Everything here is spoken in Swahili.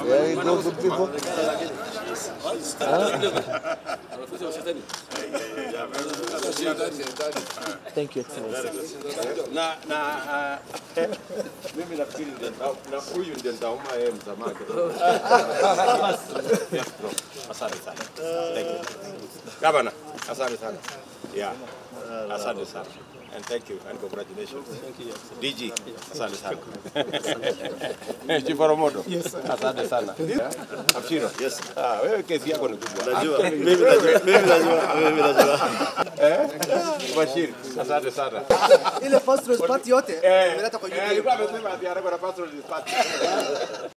There you go, good people. Thank you, Excellency. na na ah, mimi nafikiri ndio nita- na huyu ndio nitauma yeye msamaha kidogo. Yes, bro. Asante sana. Thank you. Gavana, asante sana. Yeah. Asante sana. And thank you and congratulations. DG, asante sana. Chief Oromodo. Asante sana. Abshiro. Yes. Ah, wewe kesi yako ni kubwa. Najua, mimi najua, mimi najua, mimi najua. Eh? Bashir, asante sana. ile first response yote Eh, imeleta kwa eh, YouTube. alikuwa amesema ati anakuwa na passport is party.